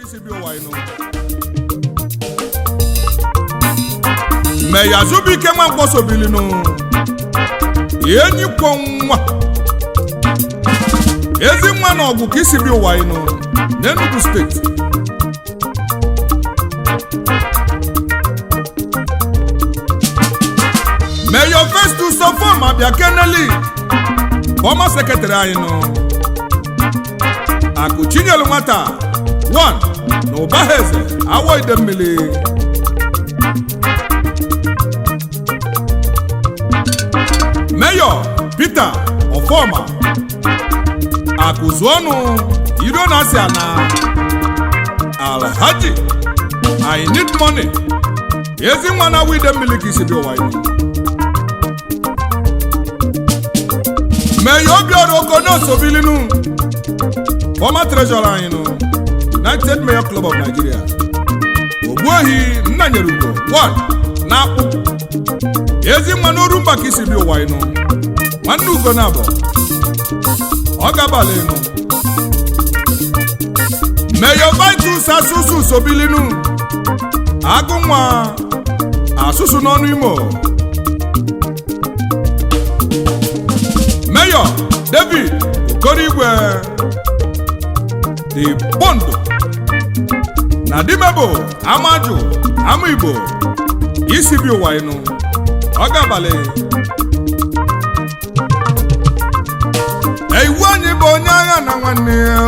isi bi ụwa ịnụ meya zubike nwa mkpọsobilinu enyi kwọ nwa ezi nwa na ọgụ ka isi bi ụwa ịnụ n'Enugu steeti meya Festus Ofom abịa keneli former secretary anyị nụ akụ chinyelu nwata 1 na ụba ha eze awọ ide mmiri Mayor Peter Ofoma akụzụọnụ iro na asị ana Alhaji I need money ezi nwa na wide mmiri ka isi bi ụwa iwu Mayor Obiora Okonosobilinu former treasurer anyị nụ United Mayor Club of Nigeria Ogbuehi Nnanyerugo 1 na akpụ ezi nwa n'oru mba ka isi bi ụwa ịnụ nwanne ugo na abụ ọ gabala ịnụ Mayor Vitus asụsụ sobilinu agụ nwa asụsụ n'ọnụ imo Mayor David Okorigwe the bond na dimebo amaju ama igbo isi bi ụwa ịnụ ọ ga-abalị iwu anyị bụ onye agha na nwanne ya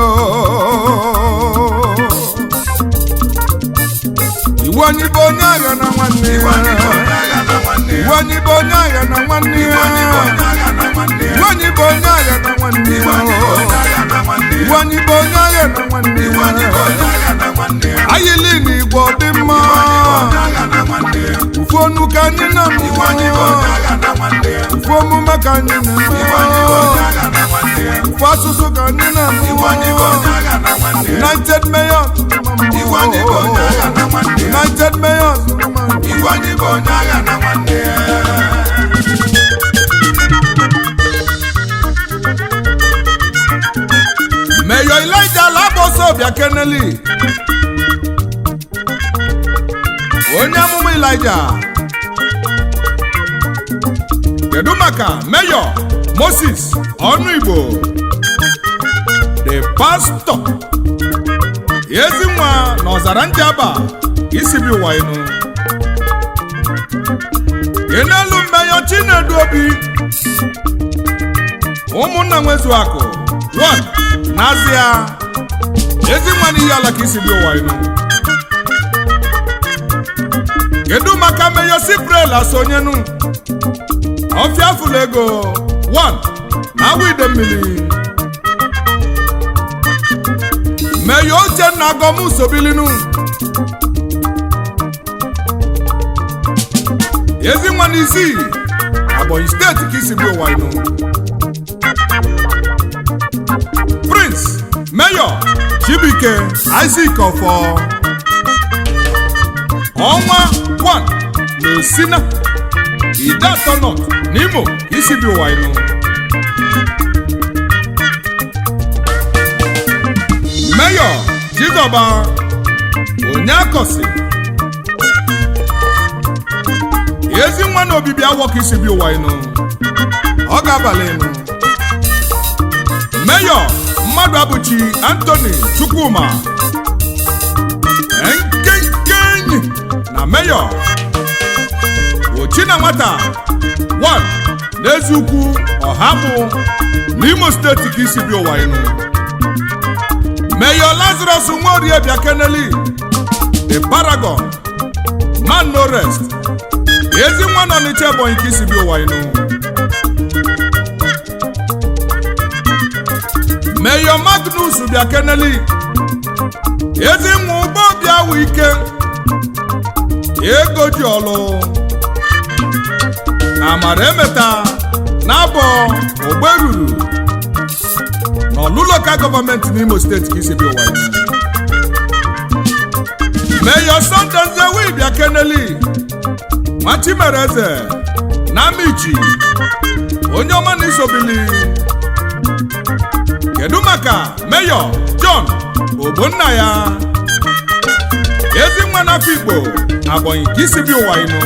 iwu anyị bụ onye agha na nwanne ya iwu anyị bụ onye agha na nwanne ya iwu anyị bụ onye agha na nwanne ya iwu anyị bụ onye agha na nwanne ya ayịlị na igbo dị mma ufu onu ka anyị na-amụ ufu omume ka anyị na-eme ufu asụsụ ka anyị na-amụ united mayors united mayors Mayor Elijah Laboso bịa keneli onye amụma Elijah kedu maka Mayor Moses ọnụ Igbo the pastor ezi nwa na ọzara njaba isi bi ụwa inu kenelu Mayor Chinedu Obi ụmụnna nwezu akụ 1 n'azịa ezi nwa n'ihe ala ka isi bi ụwa inu kedu maka Mayor Cypriel asonyenu ọfịa fụlụ ego 1 na awa ide mmiri Mayor Uchenna Gomu Sobilinu ezi nwa n'isi Ebonyi steeti ka isi bi ụwa inu Prince Mayor Chibuike Isaac Ọfọ ọnwa 1 na Osina ide atọ nọ n'Imo isi bi ụwa inu Mayor Chizoba Onyeakosi ezi nwa na obibi awọ ka isi bi ụwa inu ọ ga-abalị inu Mayor mmadụ abụchi Anthony Chukwuma nkenke enyi na Mayor Ochina nwata 1 n'eziukwu ọhabụ n'Imo steeti ka isi bi ụwa inu Mayor Lazarus Nworie bịa keneli the paragon man no rest ezi nwa nọ n'Iche Ebonyi ka isi bi ụwa inu Mayor Magnus bịa keneli ezi nwa ụgbọ bịa wụ ike ego ji ọlụ amara emeta na-abọ ogberuru n'ọlụ lokal gọọmenti n'Imo steeti ka isi bi ụwa inu Mayor Sunday Nzewi bịa keneli Machimereze na Amichi onye ọma na isobili kedu maka Mayor John Ogbonnaya Afikpo Abonyi ka isi bi ụwa ịnụ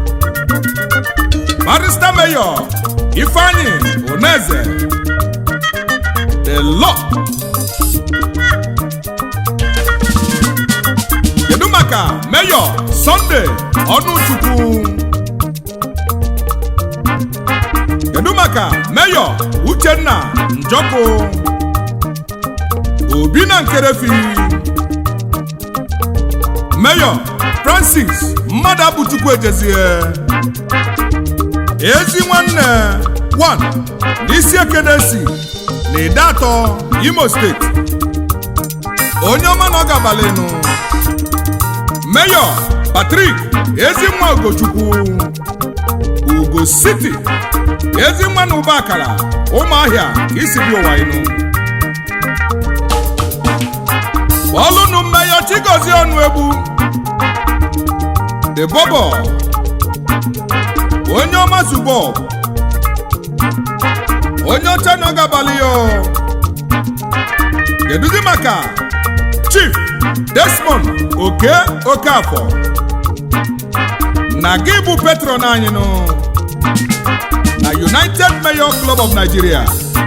barista mayor Ifeanyi Oneze the law kedu maka mayor Sunday Ọnụchukwu kedu maka mayor Uchenna Njọkụ Obi na Nkerefi Mayor Francis mmadụ abụchukwu ejezie ezi nwanne 1 n'isi ekenesi na ide atọ Imo steeti onye ọma na ọ gabalịnụ Mayor Patrick Ezinwa Ugochukwu Ugo City Ezinwa na ụba akara ụmụahịa isi bi ụwa inu ọlụnụ Mayor Chigozie Ọnụegbu the bobo onye ọma zubo onye ọcha na ọgabalị ya kedụzi maka chief desmond oke okafọ na gị bụ patron anyị nụ na united mayor club of nigeria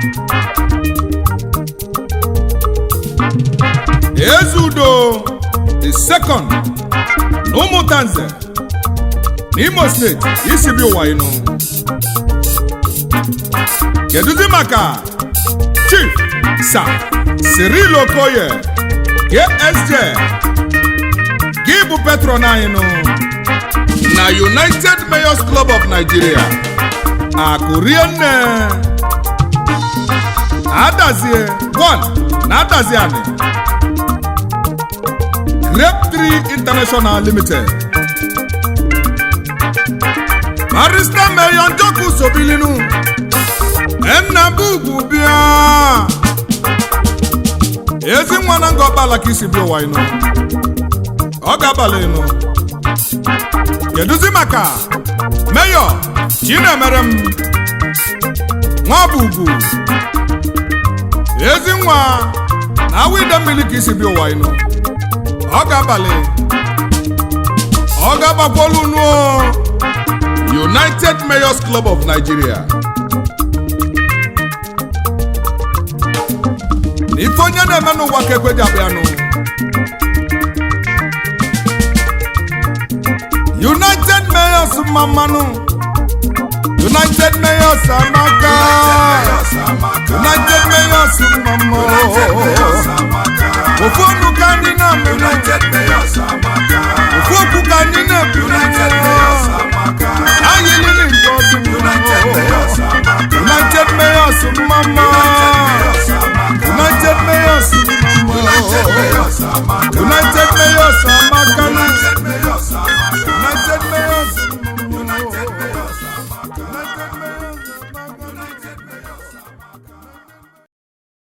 ezudo the second na ụmụntanze n'imo steeti isi bi ụwa ịnụ kedụzi maka chief sa cyril okoye ksj gị bụ patron anyị nụ na united mayors club of nigeria akụrie nne adazie 1 na adazie anị grape 3 international limited barista mayor njoku sobilinu nna bugwu bịa ezi nwa na nga ọkpala ka isi bịa ụwa ịnụ ọ ga-abalị ịnụ kedụzi maka mayor chinemere m nwa bụ ugwu ezi nwa na awa ide mmiri ka isi bịa ụwa ịnụ ọ ga-abalị ọ ga-agbakwolu nuo United Mayors Club of Nigeria ife onye na-eme n'ụwa ka ekwe ji abịanụ United Mayors mma mmanụ United Mayors amaka United Mayors mma mma ofu ọnụ ka ndị na-amụ